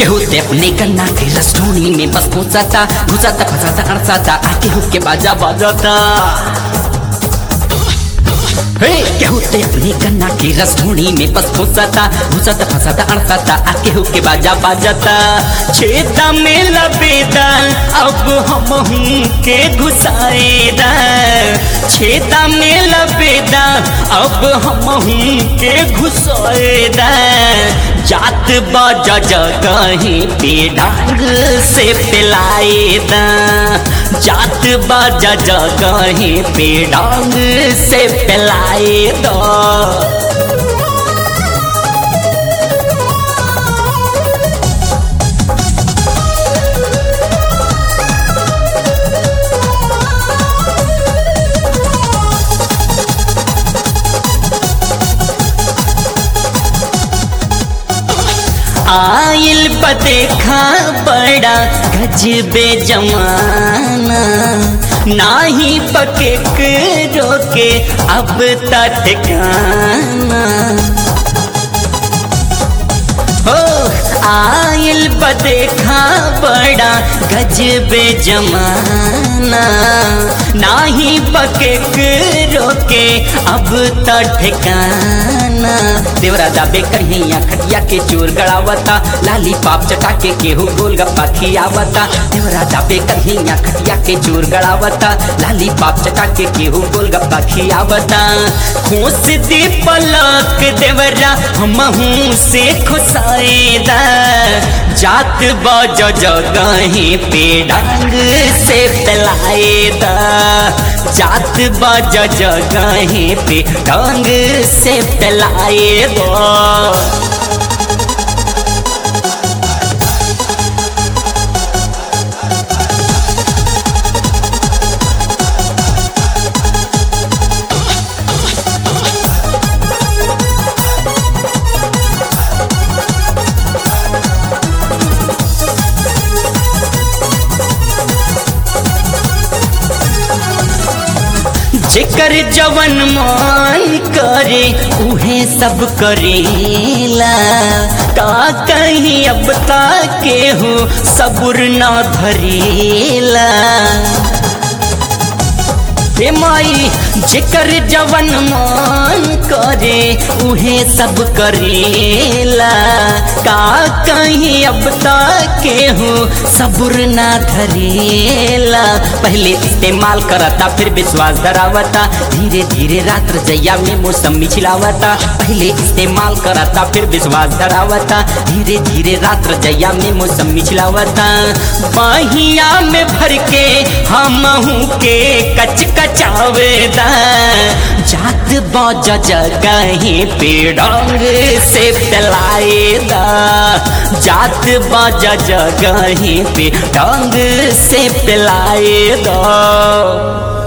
केहू ते अपने कन्ना के रसोनी में बस घुसाता घुसाता फंसाता अड़साता आ केहू के बाजा बजाता हे केहू ते अपने कन्ना के रसोनी में बस घुसाता घुसाता फंसाता अड़साता आ केहू के बाजा बजाता छेदा में लबेदा अब हम हूँ के घुसाएदा छेदा में लबेदा अब हम हूँ के घुसाएदा जात बाजा जगही पे डांग से पिलाएदा जात बाजा जगही पे डांग से पिलाएदा आइल बदेखा बड़ा गजबे जमाना नाही पके रोके अब तक ठिकाना हो आइल बदेखा बड़ा गजबे जमाना नाही पके रोके अब तो ठिकाना देवरा दाबे कहिया खटिया के चोर गड़ावता लाली पाप चटा के केहू गोल गप्पा खियावता देवरा दाबे कहिया खटिया के चोर गड़ावता लाली पाप चटा के केहू गोल गप्पा खियावता खोस दे पलक देवरा हमहू से खुसाएदा जात बज जगही पे डांग से पिलाएदा जात बज जगही पे डांग से पिलाएदा जेकर जवन मान करे उहे सब करेला का कहीं अब के हो सबुर ना धरेला हे माई जेकर जवन मान करे उहे सब करेला का कहीं अब के हो सबुर ना धरेला पहले इस्तेमाल करता फिर विश्वास धरावता धीरे धीरे रात्र जैया में मौसमी छिलावता पहले इस्तेमाल करता फिर विश्वास धरावता धीरे धीरे रात्र जैया में मौसमी छिलावता बाहिया में भर के हम के कच कचावेदा जात बज जगही पे डांग से पिलाएदा जात बज जगही पे डांग से पिलाएदा